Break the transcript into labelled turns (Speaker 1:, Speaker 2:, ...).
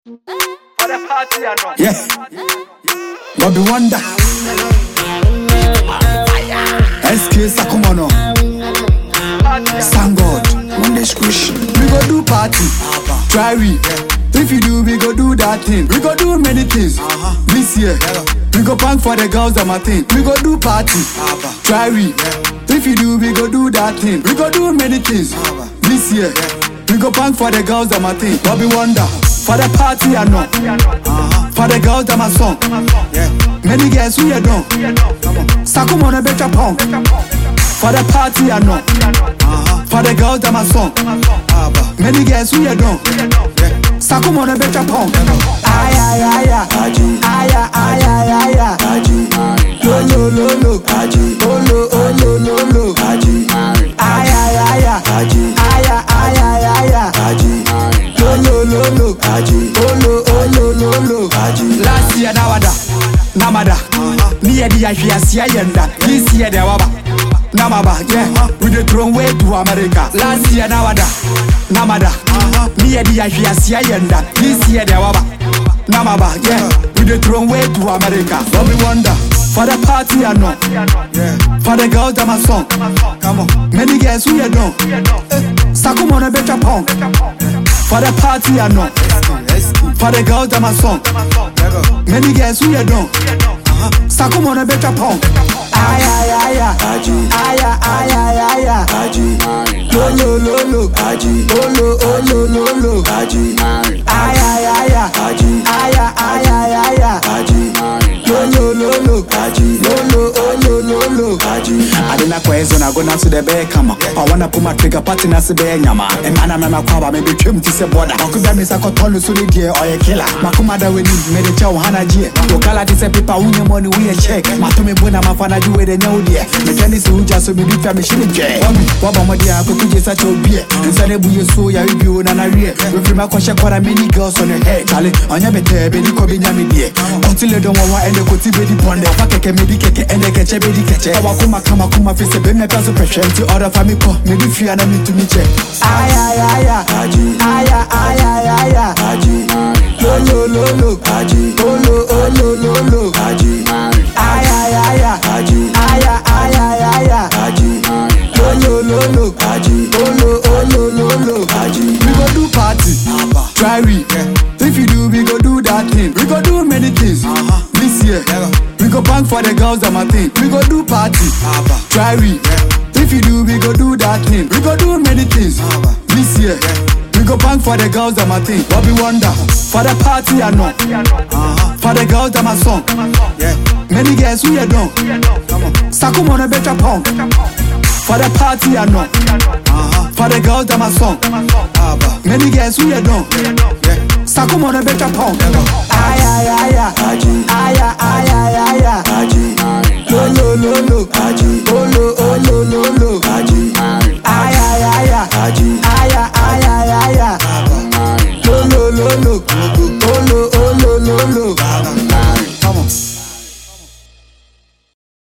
Speaker 1: For the party or not?
Speaker 2: Yeah. Bobby Wonder. SK Sakumono.
Speaker 1: Party
Speaker 2: Thank God. Monday squish. We go do party. Try we. If you do, we go do that thing. We go do many things. This year. We go punk for the girls and my thing. We go do party. Try we. If you do, we go do that thing. We go do many things. This year. We go punk for the girls and my thing. Bobby Wonder. For the party or not. For the girls and my song. Many girls who you done. Sakumono better punk. For the party or not. For the girls that my song. Many girls who you done. Sakumono better punk. Ay ay ay ay. Ay ay ay ay ay ay. Lo lo lo lo. Oh lo oh lo lo lo. Ay ay ay ay. Ay ay ay ay ay. Lo lo lo lo. Oh lo oh lo lo lo. Last year na wada. Namada. Ni yedi ya hwiase ayenda. This year de waba. Namaba, yeah. We dey throw way to America. Last year na wada. Namada. Ni yedi ya hwiase ayenda. This year de waba. Namaba, yeah. We dey throw way to America. But we wonder for the party or not. For the girls that my song. Come on. Many girls who you know. Sakumono better punk. For the party or not. For the girls that my song. Many girls who you know. Sakumono better punk. Ay ay ay ay. Ay ay ay ay ay ay. Lo lo lo lo. Oh lo oh lo lo lo. Ay ay ay ay. Ay ay ay ay ay ay. Lo lo lo lo. Lo lo oh lo lo lo. Ade na kwa ezo na go na so de be kama. I wanna put my trigger party na se be nyama. E mana na na kwa ba me be twem ti se border. Okubia me sa ko tolo so ni die oye killer. Makuma da we ni me de chow hana jie. To kala ti se pipa unye money we a check. Mato me bona mafana ju we de nya die. Me tani se uja so me difia me shini je. Wami waba mo dia ko kuje sa cho bie. Nsa ne buye so ya bi o na na wie. We free ma ko she kwara many girls on your head. Chale onya bete be di ko bi nya me die. Until don wawa ende ko ti be di bonde. Fa keke me di keke ende keche be di keche. Awa kuma kama kuma fi se be me pa so pressure. Nti order fa mi ko me di fia na me to me che. Ay ay ay ay. Ay ay ay ay ay ay. Lo lo lo lo. Oh lo oh lo lo lo. Ay ay ay ay. Ay ay ay ay ay ay. Lo lo lo lo. Oh lo oh lo lo lo. We go do party. Try we. If you do, we go do that thing. We go do many things. This year. We go punk for the girls and my thing. We go do party. Try we. If you do, we go do that thing. We go do many things. This year. We go punk for the girls and my thing. Bobby Wonder. For the party or not. For the girls and my song. Many girls who you done. Sakumono better punk. For the party or not. For the girls that my song. Many girls who you done. Sakumono better punk. Ay ay ay ay. Ay ay ay ay ay ay. Lo lo lo lo. Oh lo oh lo lo lo. Ay ay ay ay. Ay ay ay ay ay ay. Lo lo lo lo. Oh lo oh lo lo lo lo.